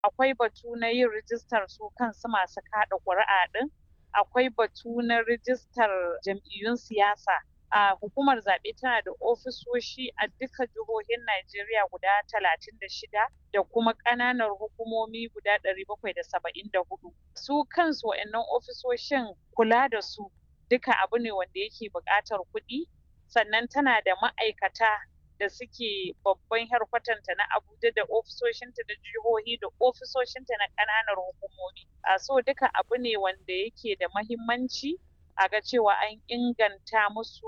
akwai batu na yin rijistar su kansu masu kaɗa ƙuri'a ɗin akwai batu na rijistar jam'iyyun siyasa a hukumar zaɓe tana da ofisoshi a duka jihohin Najeriya guda talatin da shida da kuma ƙananan hukumomi guda ɗari bakwai da saba'in da hudu su kansu wa'annan ofisoshin kula da su duka abu ne wanda yake buƙatar kuɗi sannan tana da ma'aikata da suke babban harkwatanta na Abuja da ofisoshinta da jihohi da ofisoshinta na ƙananan hukumomi. A so duka abu ne wanda yake da mahimmanci a ga cewa an inganta musu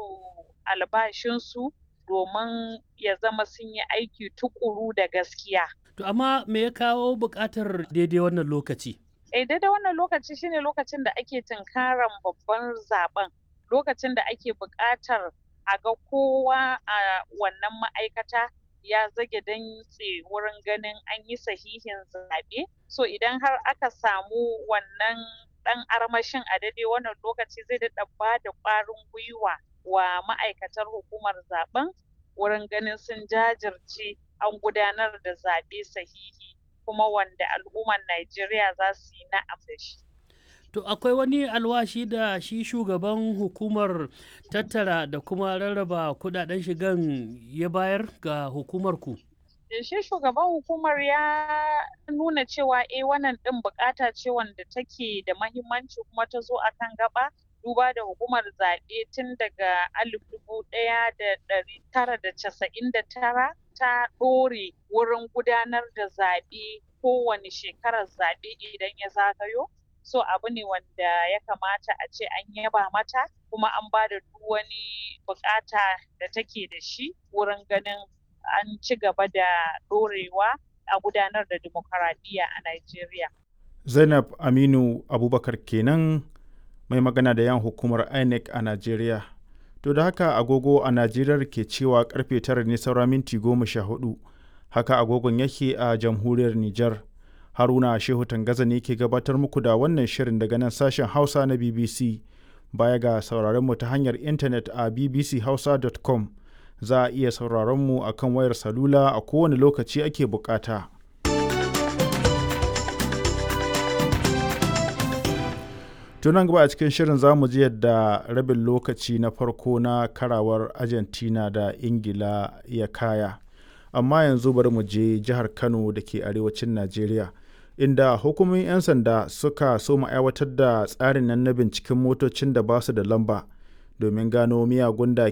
albashinsu domin ya zama sun yi aiki tukuru da gaskiya. To amma me ya kawo buƙatar daidai wannan lokaci? Eh daidai wannan lokaci shine lokacin da ake tunkaran babban zaben lokacin da ake buƙatar a ga kowa a wannan ma'aikata ya zage dantse wurin ganin an yi sahihin zaɓe so idan har aka samu wannan ɗan armashin a daidai wannan lokaci zai daɗa ba da ƙwarin gwiwa wa ma'aikatar hukumar zaben wurin ganin sun jajirce an gudanar da zaɓe sahihi kuma wanda al'ummar Najeriya za su yi na'am da shi. To akwai wani alwashi da shi shugaban hukumar tattara da kuma rarraba kudaden shigan ya bayar ga hukumar ku? Shi shugaban hukumar ya nuna cewa eh wannan ɗin bukata ce wanda take da mahimmanci kuma ta zo akan gaba duba da hukumar zaɓe tun daga alif dubu ɗaya da ɗari tara da casa'in da tara ta ɗore wurin gudanar da zaɓe kowane shekarar zaɓe idan ya zagayo. so abu ne wanda ya kamata a ce an yaba mata kuma an ba da duk wani bukata da take da shi wurin ganin an ci gaba da ɗorewa a gudanar da demokaradiyya a Najeriya. Zainab Aminu Abubakar kenan mai magana da yan hukumar INEC a Najeriya. To da haka agogo a Najeriya ke cewa karfe tara ne saura minti goma sha hudu. Haka agogon yake a jamhuriyar Nijar. Haruna Shehu Tangaza ne ke gabatar muku da wannan shirin daga nan sashen Hausa na BBC. Baya ga sauraron mu ta hanyar intanet a bbchausa.com za a iya sauraron mu a kan wayar salula a kowane lokaci ake bukata. tunan gaba a cikin shirin za mu ji yadda rabin lokaci na farko na karawar argentina da ingila ya kaya amma yanzu bari mu je jihar kano da ke arewacin najeriya inda hukumomin 'yan sanda suka so mu aiwatar da tsarin nan na binciken motocin da ba su da lamba domin gano miyagun da